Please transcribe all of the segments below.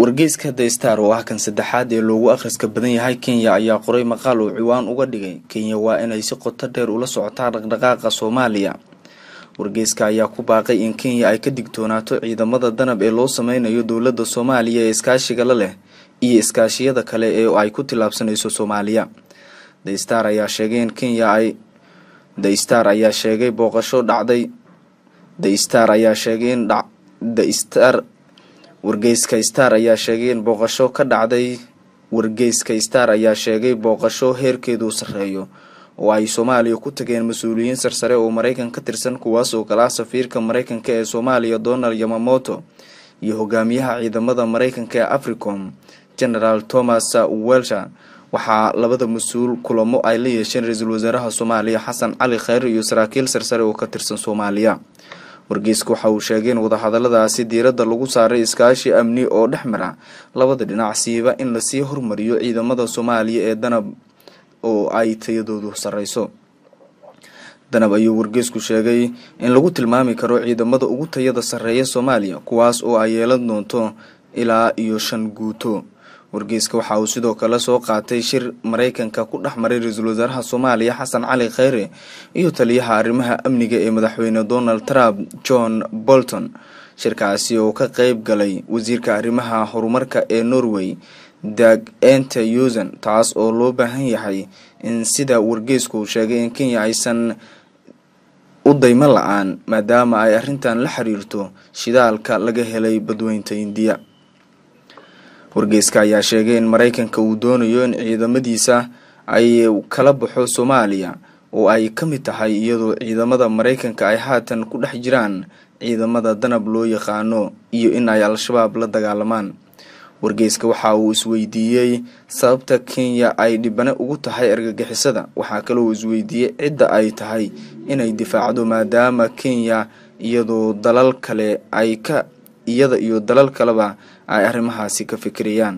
wargeyska the star oo ah kan saddexaad ee loogu akhriska badan yahay kenya ayaa qoray maqaal uu ciwaan uga dhigay kenya waa inay si qoto dheer ula socotaa dhaqdhaqaaqa soomaaliya wargeyska ayaa ku baaqay in kenya ay ka digtoonaato ciidamada danab ee loo sameynayo dowladda soomaaliya ee iskaashiga la leh iyo iskaashiyada kale ee ay ku tillaabsanayso soomaaliya the star ayaa sheegay in kenya ay the star ayaa sheegay booqasho dhacday the star ayaa sheegay in dha the star wargeyska star ayaa sheegay in booqasho ka dhacday wargeyska star ayaa sheegay booqasho heerkeedu sarreeyo oo ay soomaaliya ku tageen mas-uuliyiin sarsare oo maraykan ka tirsan kuwaas oo kala ah safiirka maraykanka ee soomaaliya donald yamamoto iyo hogaamiyaha ciidamada maraykanka ee africom generaal thomas welsher waxaa labada mas-uul kulamo ay la yeesheen ra-iisul wasaaraha soomaaliya xasan cali khayr iyo saraakiil sarsare oo ka tirsan soomaaliya wargeyska waxa uu sheegay in wadahadaladaasi diiradda lagu saaray iskaashi amni oo dhex mara labada dhinac siiba in lasii hormariyo ciidamada soomaaliya ee danab oo ay tayadoodu sarreyso danab ayuu wargeysku sheegay in lagu tilmaami karo ciidamada ugu tayada sarreeya soomaaliya kuwaas oo ay yeelan doonto ilaa iyo shan guuto wargeyska waxa uu sidoo kale soo qaatay shir maraykanka ku dhex maray ra-iisul wasaaraha soomaaliya xasan cali khayre iyo taliyaha arrimaha amniga ee madaxweyne donald trump john bolton shirkaasi oo ka qeyb galay wasiirka arrimaha horumarka ee norway dag ente usen taas oo loo baahan yahay in sida wargeysku uu sheegay in kenya aysan u daymo la-aan maadaama ay arrintan la xiriirto shidaalka laga helay badweynta indiya wargeyska ayaa sheegay in maraykanka uu doonayo in ciidamadiisa ay kala baxo soomaaliya oo ay ka mid tahay iyadoo ciidamada maraykanka ay haatan ku dhex jiraan ciidamada danab loo yaqaano iyo in ay al-shabaab la dagaalamaan wargeyska waxa uu isweydiiyey sababta kenya ay dhibane ugu tahay argagixisada waxaa kaloo isweydiiyey cidda ay tahay inay difaacdo maadaama kenya iyadoo dalal kale ay ka iyada iyo dalal kaleba ay arrimahaasi ka fikirayaan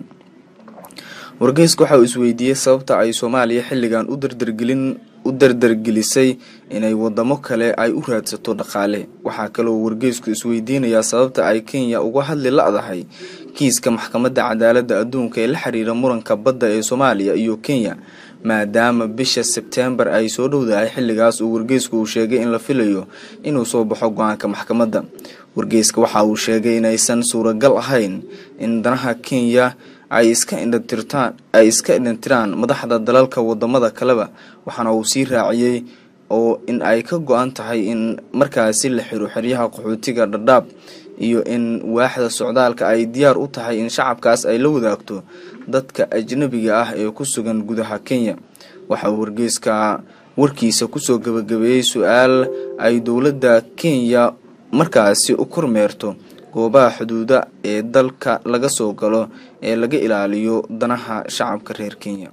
wargeyska waxa uu isweydiiyey sababta ay soomaaliya xilligan u dardargelin u dardargelisay inay wadamo kale ay u raadsato dhaqaale waxaa kaloo wargeysku isweydiinayaa sababta ay kenya uga hadli la-dahay kiiska maxkamadda cadaaladda adduunka ee la xiriira muranka badda ee soomaaliya iyo kenya maadaama bisha sebtembar ay soo dhowdahay xilligaas uu wargeysku uu sheegay in la filayo inuu soo baxo go-aanka maxkamadda wargeyska waxa uu sheegay inaysan suuragal ahayn in danaha kenya ay iska indhatirtaan ay iska indhatiraan madaxda dalalka wadamada kaleba waxaana uu sii raaciyey oo in ay ka go-an tahay in markaasi la xiro xeryaha qaxootiga dhadhaab iyo in waaxda socdaalka ay diyaar u tahay in shacabkaas ay la wadaagto dadka ajnabiga ah ee ku sugan gudaha kenya waxa uu wargeyska warkiisa kusoo gabagabeeyey su-aal ay dowladda kenya markaasi u kormeerto goobaha xuduuda ee dalka laga soo galo ee laga ilaaliyo danaha shacabka reer kenya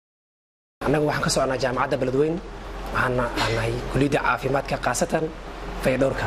annaga waxaan ka socnaa jaamacadda beledweyn waxaana nahay kuliyadda caafimaadka khaasatan fayadhowrka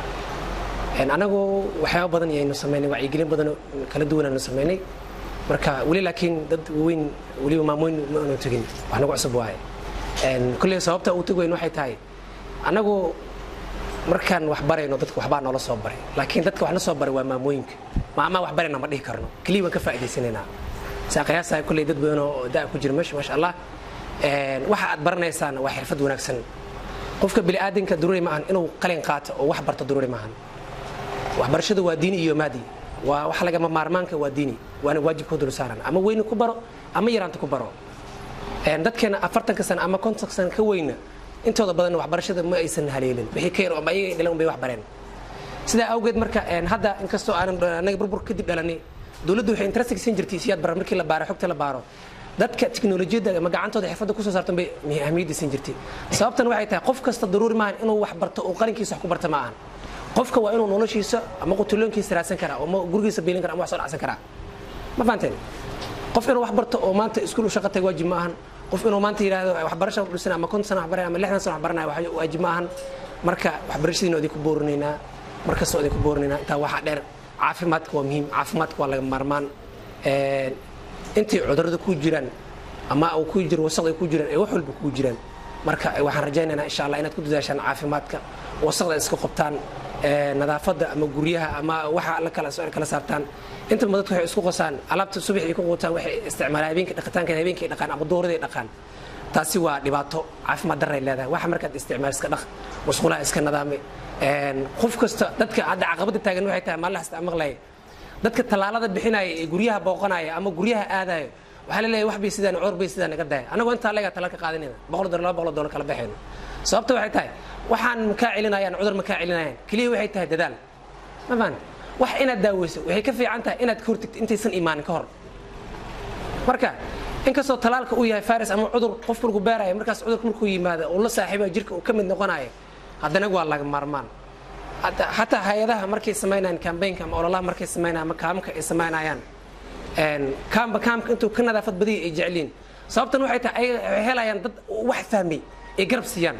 annagu waxyaaba badan ayaynu samaynay wacyigelin badan kala duwan aynu samaynay marka weli laakiin dad waaweyn weliba maamoyn ma aanu tegin wax nagu cusub waaye kulley sababta uu tegi weyn waxay tahay annagu markaan wax barayno dadka waxbaa noola soo baray laakiin dadka wax na soo baray waa maamooyinka maamaa wax barayna ma dhihi karno keliya waan ka faa'idaysanaynaa saa qiyaasahay kulley dad badan oo da' ku jira meesha maasha allah waxa aad baranaysaan waa xirfad wanaagsan qofka bini'aadanka daruuri ma ahan inuu qalin qaato oo wax barto daruuri ma ahan waxbarashadu waa diini iyo maadi waa wax lagama maarmaanka waa diini waana waajibka dul saaran ama weyni ku baro ama yaraanta ku baro dadkeena afartanka sano ama kontonka sano ka weyna intooda badan waxbarashada ma aysan haleelin wixii ka yar ama ayaga dhalan bay wax bareen sidaa awgeed marka hadda inkastoo aanan anaga burbur kadib dhalanay dowladdu waxay interest siin jirtay siyaad bara markii la baaro xogta la baaro dadka tiknolojiyadda ama gacantooda xirfadda kusoo saartan bay ahmiyadda siin jirtay sababtan waxay tahay qof kasta daruuri maahan inuu wax barto oo qalinkiisa wax ku barta ma ahan qofka waa inuu noloshiisa ama qutuloonkiisa raadsan karaa ama gurigiisa biilin kara ama wax soo dhacsan karaa ma fahanteen qof inuu wax barto oo maanta iskuul u shaqa taga waajib ma ahan qof inuu maanta yidhaahdo waxbarasha dhisan ama konton sana waxbaranaya ama lixdan sana waxbaranaya waajib ma ahan marka waxbarashadiina idinku boorinaynaa markastoo idinku boorinaynaa intaa waxaa dheer caafimaadka waa muhiim caafimaadka waa laga maarmaan intay cudurada ku jiraan ama uu ku jiro wasaqda ku jiraan ee wax walba ku jiraan marka waxaan rajaynaynaa insha allah inaad ku dadaashaan caafimaadka wasaqda iska qobtaan nadaafadda ama guryaha ama waxa la kala kala saartaan inta badan dadku waxay isku qosaan alaabta subax ay ku quutaan waxay isticmaalaan habeenkii dhaqitaanka habeenkii dhaqaan ama dooradii dhaqaan taasi waa dhibaato caafimaad darray leedahay waxa markaad isticmaal iska dhaq musqulaha iska nadaami qof kasta dadka hadda caqabada taagan waxay tahay maalin hasta maqlaya dadka tallaalada bixinaya ee guryaha booqanaya ama guryaha aadaya waxaa laleeyahay wax bay sidaan coor bay sidaan naga daya annagoo intaa leegaa talaal ka qaadanayna boqol dolar laba boqol dolar kala baxayno sababta waxay tahay waxaan makaa celinayaan cudur makaa celinayaan keliya waxay tahay dadaal ma fahan wax inaad daaweyso waxay ka fiican tahay inaad ka hortagto intaysan imaanin ka hor marka inkastoo talaalka uu yahay faris ama cudur qof markuu baaraya markaas cudurka markuu yimaado uu la saaxiiba jirka uu ka mid noqonayo haddana waa laga maarmaan xataa hay-adaha markay samaynayaan kambaynka ama ololaha markay samaynayaan ama kaamka ay samaynayaan kaamba kaamka intuu ka nadaafad badiya ay jecliin sababtan waxay tahay ay helayaan dad wax fahmay ay garab siiyaan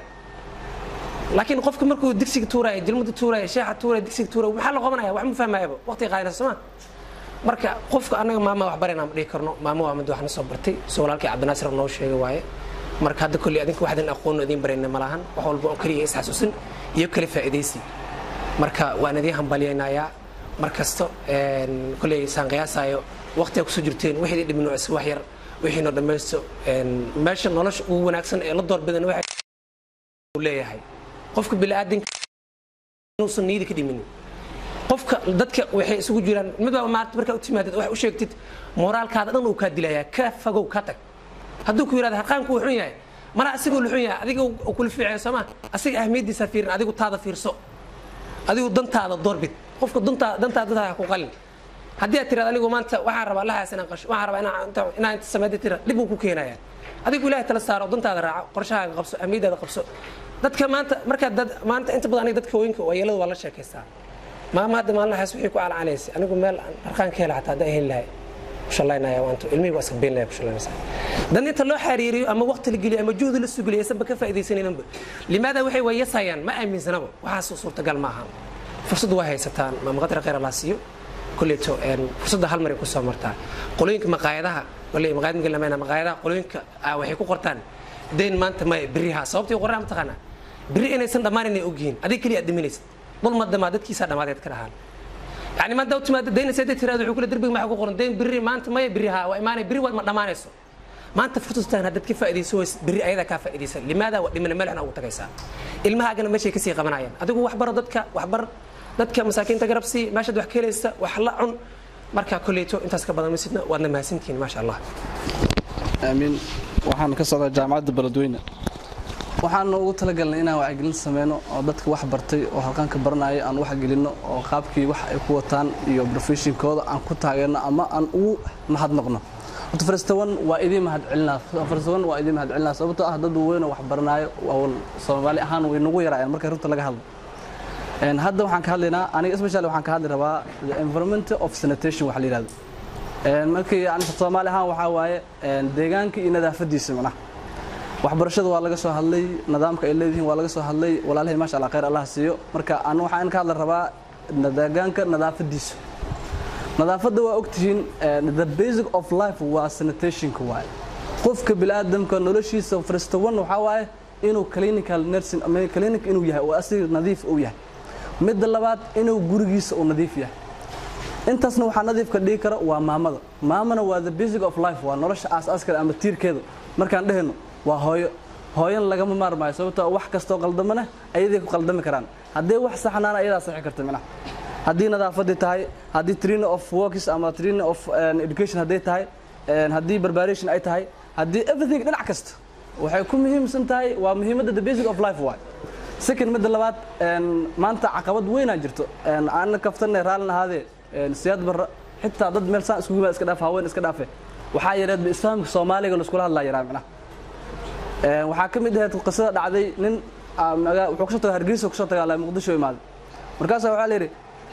laakiin qofka markuu digsiga tuuraya jilmada tuuraya sheexa tuuraya digsiga tuuraya maxaa la qabanaya wax ma fahmayaba waqtiga qaadana sooma marka qofka annaga maama wax barayna ma dhihi karno maamo waa mid wax na soo bartay soo walaalkii cabdinaasir noo sheegay waaye marka hadda kolley adinka waxdan aqoon idiin barayna ma lahan wax walba oo keliya isxasuusin iyo kale faa'iidaysi marka waan idiin hambalyaynayaa mar kasto kolley saan qiyaasayo waqtiga kusoo jirteen wixii dhimin is wax yar wixii noo dhammaysto meesha nolosha ugu wanaagsan ee la doorbidan waxay leeyahay qofka bini'aadinka inuusan niyada ka dhiminin qofka dadka waxay isugu jiraan midbaa maanta markaa u timaadid wax u sheegtid moraalkaada dhan uu kaa dilayaa ka fogow ka tag hadduu ku yidhahda harqaanku wuu xun yahay mana asigoo luxun yahay adiga uu kula fiicaya sooma asiga ahmiyaddiisa fiirin adigu taada fiirso adigu dantaada doorbid qofka dantaada dantaada ha ku qalin haddii aad tirahdo anigu maanta waxaan rabaa lahaas inaan qasho waxaan rabaa inaan inta sameeyda tira dhib uu ku keenayaa adigu ilaahay tala saaro dantaada raaco qorshahaaga qabso ahmiyadaada qabso dadka maanta markaa dad maanta inta badan aniga dadka haweenka waayeelada waa la sheekaystaa maama hadda maalinahaas wixii ku calacanaysay anigu meel harqaan ka hela xataa haddaan heli lahay kushallaynaya waanto ilmihii waa iska been lahay kushallaynaysa dan inta loo xariiriyo ama waqti la geliyo ama juhdi la sugeliyo aysanba ka faa'iidaysanayninba limaada waxay waa yasayaan ma aaminsanaba waxaas suurtagal ma ahan fursad waa haysataan maamaqadra khayr allah siiyo kulleeto fursadda hal maray ku soo martaa qolooyinka maqaayadaha wale maqaayad markii lamayna maqaayadaha qolooyinka waxay ku qortaan dayn maanta maya beriha sababtii qoraan mataqaanaa beri inaysan dhammaan inay ogyihiin adiga keliya aad dhiminaysid dul ma dhamaa dadkiisaa dhammaadeed ka dhahaan yani maanta u timaada dayna sayda tiraada wuxuu kule derbiga maxaa ku qoran dayn beri maanta maya beriha waa imaanay beri waad ma dhammaanayso maanta fursastaan haddaad ka faa'iidayso ways beri ayadaa kaa faa'iidaysa limaada waa dhimana meel xuna ugu tagaysaa ilmahaagana meeshay kasii qabanayaan adigu waxbaro dadka waxbar dadka masaakiinta garab sii meeshaad wax ka helaysa wax la cun markaa kolleyto intaas ka badan masidna waadna mahadsantihiin maasha allah aamiin waxaan ka socdaa jaamacadda beledweyne waxaan ugu talagalnay inaan wacyigelin sameyno oo dadka wax bartay oo halqaanka baranaya aan wax gelinno oo qaabkii wax ay ku wataan iyo profeshinkooda aan ku taageerno ama aan ugu mahadnaqno horta faristawan waa idiin mahadcelinaa faristawan waa idiin mahadcelinaa sababtoo ah dad weyn oo wax baranaayo soomaali ahaan way nagu yaraayaan marka runta laga hadlo hadda waxaan ka hadlaynaa aniga especially waxaan ka hadli rabaa the environment of sanitation waxa la yidhahdo markii aniga soomaali ahaan waxaa waaye deegaanka iyo nadaafadiisa macnaha waxbarashada waa laga soo hadlay nidaamka ay leedihiin waa laga soo hadlay walaalahay maasha allah khayr allah siiyo marka anu waxaan ka hadli rabaa deegaanka nadaafadiisa nadaafadda waa ogtihiin the basic of life waa sanitationka waaye qofka bini'aadamka noloshiisa first one waxaa waaye inuu clinical nursing ama clinic inuu yahay oo asiga nadiif uu yahay midda labaad inuu gurigiisa uu nadiif yahay intaasna waxaa nadiifka dhigi kara waa maamada maamana waa the basic of life waa nolosha aasaaskale ama tiirkeeda markaan dhehayno waa hooyo hooyan lagama maarmaayo sababtoo wax kastoo qaldamana ayaday ku qaldami karaan haddii wax saxnaana ayadaa saxi karta minaha haddii nadaafadii tahay haddii training of works ama training of education hadday tahay haddii preparation ay tahay haddii everything dhinac kasta waxay ku muhiimsan tahay waa muhiimadda the basic of life waay second midda labaad maanta caqabad weynaa jirto aan kaftanay raallin ahaadee siyaad barra xitaa dad meel saan iskugu iska dhaaf haween iska dhaafe waxaa yareed islaamka soomaaliga laiskula hadlaa yaraa micnaha waxaa ka mid ahayd qisada dhacday nin wuxuu kasoo tagaa hargeysa kasoo tagaa muqdisho imaaday markaasa waxaa la yidhi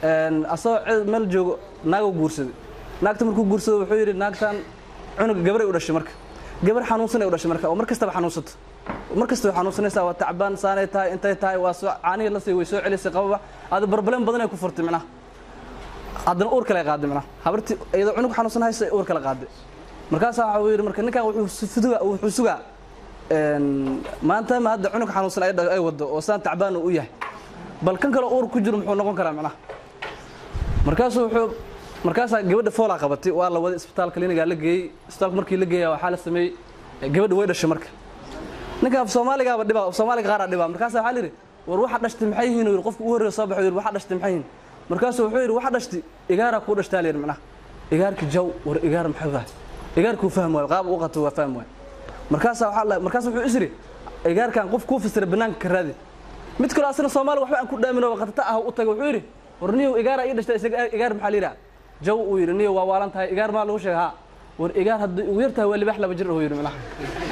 asagoo meel joogo naaguu guursaday naagta markuu guursado wuxuu yidhi naagtan cunuga gabaray u dhashay marka gabar xanuunsanay u dhashay marka oo mar kastaba xanuunsato mar kasta way xanuunsanaysaa waa tacbaan saanay tahay intay tahay waa soo caanihii la sii way soo celisay qababa aada barbaleen badan ay ku furtay micnaha haddana uur kale qaaday micnaha habartii iyadoo cunug xanuunsan haysa uur kale qaaday markaasaa waxa yidhi marka ninkan wuxuu sugaa maanta ma hadda cunug xanuunsan ay wado oo saan tacbaan u yahay bal kan kale uur ku jiro muxuu noqon karaa macnaha markaasuu wuxuu markaasaa gabadha foolaa qabatay waa la waday isbitaal klinigaa la geeyey isbitaalka markii la geeya waxaa la sameeyey gabadha way dhashay marka ninka af soomaaligaaba dhibaa af soomaaliga qaaraa dhibaa markaasaa waxaa la yidhi war waxa dhashtay maxay yihiin uu yidhi qofka ugu horreeya soo baxo yidhi waxa dhashtay maxay yihiin markaasuu wuxuu yidhi waxa dhashtay igaaraa kuu dhashtaa la yidhi macnaha igaarki jaw war igaar maxay tahay igaarkuu fahmi waayo qaab u qato waa fahmi waayo markaasaa waxaa la markaas wuxuu isri igaarkan qof kuu fasira banaanka ka raadi mid kaloo asna soomaali waxba aan ku dhaamin oo qatata ah u tagay wuxuu yidhi war niyow igaara ii dhashtay isaga igaar maxaa la yidhaha jaw uu yidhi niyow waa waalan tahay igaar maa lagu sheega haa war igaar haddii ugu yar tahay waa libax laba jir uu yidhi macnaha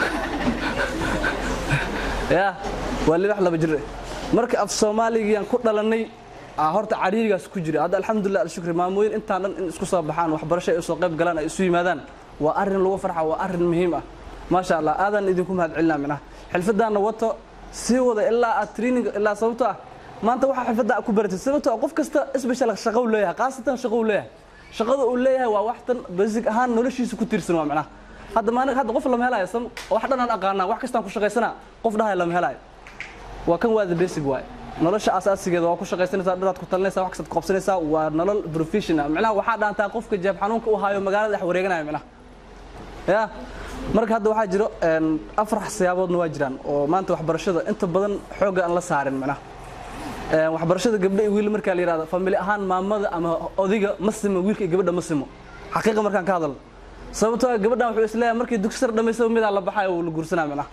ya waa libax laba jir marka af soomaaligiiyaan ku dhalannay aa horta cariirigaas ku jira hadda alxamdulilah alshukri maamooyin intaan dhan in isku soo baxaan waxbarasho ay soo qayb galaan ay isu yimaadaan waa arrin lagu farxa waa arrin muhiim ah maasha allah aadaan idinku mahad celinaa minaha xilfadaanna wato sii wada ilaa aad training ilaa sababto ah maanta waxaa xilfadda ku baratay sababto ah qof kasta isbeshal shaqo uu leeyahay khaasatan shaqo uu leeyahay shaqada uu leeyahay waa wax tan basic ahaan noloshiisa ku tiirsan waa macnaha hadda maalin hadda qof lama helayo sam wax dhan aan aqaanaa wax kastaan ku shaqaysanaa qof dhahay lama helayo waa kan waa the basic waay nolosha asaasigeeda waa ku shaqaysanaysaa dharaad ku talinaysaa wax kastaad qabsanaysaa waa nolol professional macnaha waxaa dhaantaa qofka jeeb xanuunka u haayo magaalada dhex wareeganaya macnaha ya marka hadda waxaa jiro afar siyaaboodna waa jiraan oo maanta waxbarashada inta badan xoogga aan la saarin macnaha waxbarashada gabdha iyo wiil markaa la yihahdo famili ahaan maamada ama odiga ma simo wiilka iyo gabadha ma simo xaqiiqa markaan ka hadalno sababtoo ah gabadhan wuxuu isleeyahay markii dugsi sar dhamaysaba midaa la baxayo uu la guursanaa macnaha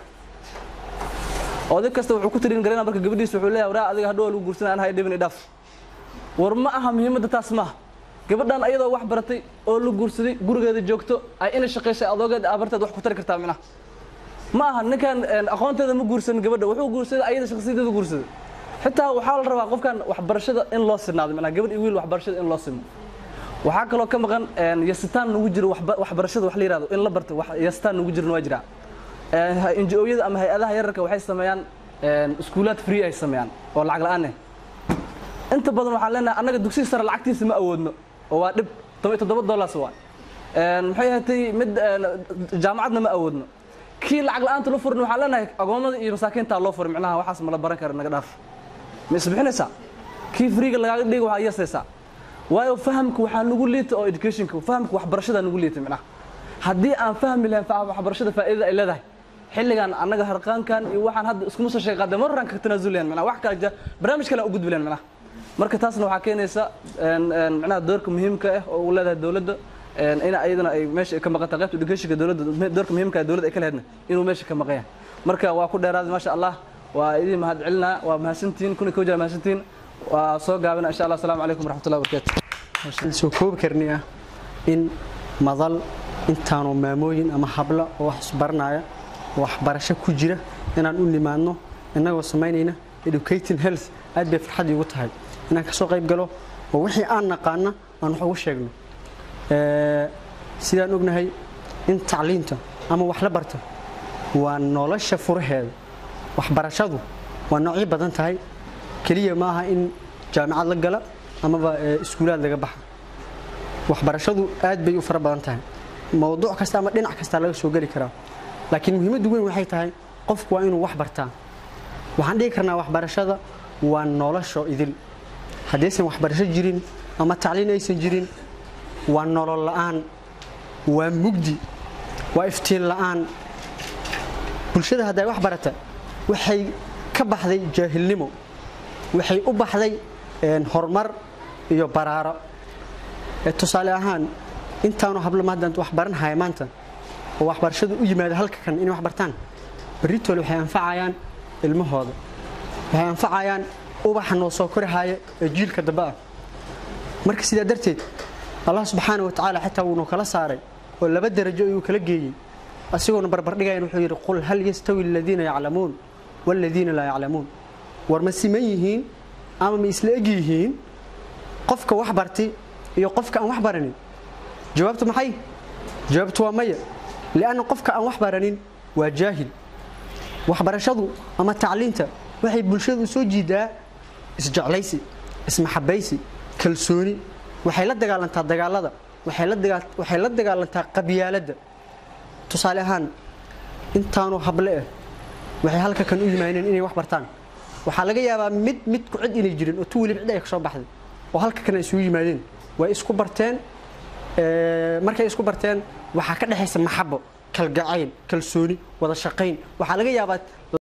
oday kasta wuxuu ku tirin garana marka gabadhiisa wuxuu leeyahay waraa adiga hadhow lagu guursanaa an hay dhibin idhaaf war ma aha muhiimadda taas maaha gabadhan ayadoo wax baratay oo la guursaday gurigeeda joogto ay inay shaqaysay adoogeeda abarteed wax ku tari kartaa macnaha ma aha ninkan aqoonteeda ma guursanin gabadha wuxuu guursaday ayada shakhsiyadeeda guursaday xitaa waxaa la rabaa qofkan waxbarashada in loo sinaado macnaha gabadh iyo wiil waxbarashada in loo simo waxaa kaloo ka maqan yasitaan nagu jiro waxbarashada wax la yihahdo in la barto yasitaan nagu jirna waa jiraa NGO-yada ama hay-adaha yararka waxay sameeyaan iskuulaad free ay sameeyaan oo lacag la-aan eh inta badan waxaan leenahay annaga dugsiga sare lacagtiisa ma awoodno oo waa dhib toban iyo toddoba dollars waa maxay ahatay mid jaamacadna ma awoodno kii lacag la-aanta loo furin waxaan leenahay agoomada iyo masaakiintaa loo furin macnaha waxaas ma la baran kara naga dhaaf ma isbixinaysaa kii freega lagaaga dhiga waxaa yasaysaa waayo fahamka waxaa nagu liita oo educationka fahamka waxbarashada nagu liita macnaha haddii aan fahmi lahayn waxbarashada faa'iidada ay leedahay xilligan annaga harqaankan iyo waxaan hadda iskuma soo sheeg qaadeen marran ka tanaasulayaan macnaha wax kale barnaamij kale aan u gudbi lahayn macnaha marka taasna waxaa keenaysa macnaha doorka muhiimka ah oo uu leedahay dowladda in ayadana ay meesha ka maqan tahay qaybta educationka dowladda doorka muhiimka ah dowladda ay ka leheydna inuu meesha ka maqan yahay marka waa ku dheeraaday maasha allah waa idin mahad celinaa waa mahadsantihiin kuna koo jira mahadsantihiin waa soo gaabina insha allah asalaamu calaykum waraxmatullahi wabarakatu soo koobi karnaya in madal intaanu maamooyin ama habla oo wax isbaranaya waxbarasho ku jira inaan u nimaadno innagoo samaynayna educating health aad bay farxad iigu tahay inaan kasoo qayb galo oo wixii aan naqaana aan wax ugu sheegno sidaan ognahay in tacliinta ama wax la barta waa nolosha furaheeda waxbarashadu waa noocyo badan tahay keliya ma aha in jaamicad la gala amaba iskuulaad laga baxa waxbarashadu aad bay u fara badan tahay mowduuc kasta ama dhinac kasta laga soo geli karaa laakiin muhiimaddu weyn waxay tahay qofku waa inuu wax bartaa waxaan dhigi karnaa waxbarashada waa nolosho idil haddaysan waxbarasho jirin ama tacliin aysan jirin waa nolol la'aan waa mugdi waa iftiin la'aan bulshada hadday wax barata waxay ka baxday jaahilnimo waxay u baxday horumar iyo baraaro tusaale ahaan intaanu hablo maadaan wax baranhaya maanta oo waxbarashadu u yimaada halka kan inay wax bartaan berritole waxay anfacayaan ilmahooda waxay anfacayaan ubaxa noo soo korahaya ee jiilka dambe ah marka sidaa darteed allah subxaana wa tacaala xitaa wuunuu kala saaray oo laba darajo ayuu kala geeyey asigoona barbardhigayan wuxuu yidhi qul hal yastawi aladiina yaclamuun waaladiina laa yaclamuun war ma siman yihiin ama ma isla eg yihiin qofka wax bartay iyo qofka aan wax baranin jawaabtu maxay jawaabtu waa maya lianna qofka aan wax baranin waa jaahil waxbarashadu ama tacliinta waxay bulshada u soo jiidaa isjeclaysi ismaxabaysi kalsooni waxay la dagaalantaa dagaalada waxay la dagaalantaa qabyaaladda tusaale ahaan intaanu hable ah waxay halka kan u yimaadeen inay wax bartaan waxaa laga yaabaa mid mid ku cid inay jirin oo tu weliba cid ay ka soo baxday oo halka kana isugu yimaadeen way isku barteen markay isku barteen waxaa ka dhexaysa maxabo kalgacayl kalsooni wada shaqayn waxaa laga yaabaa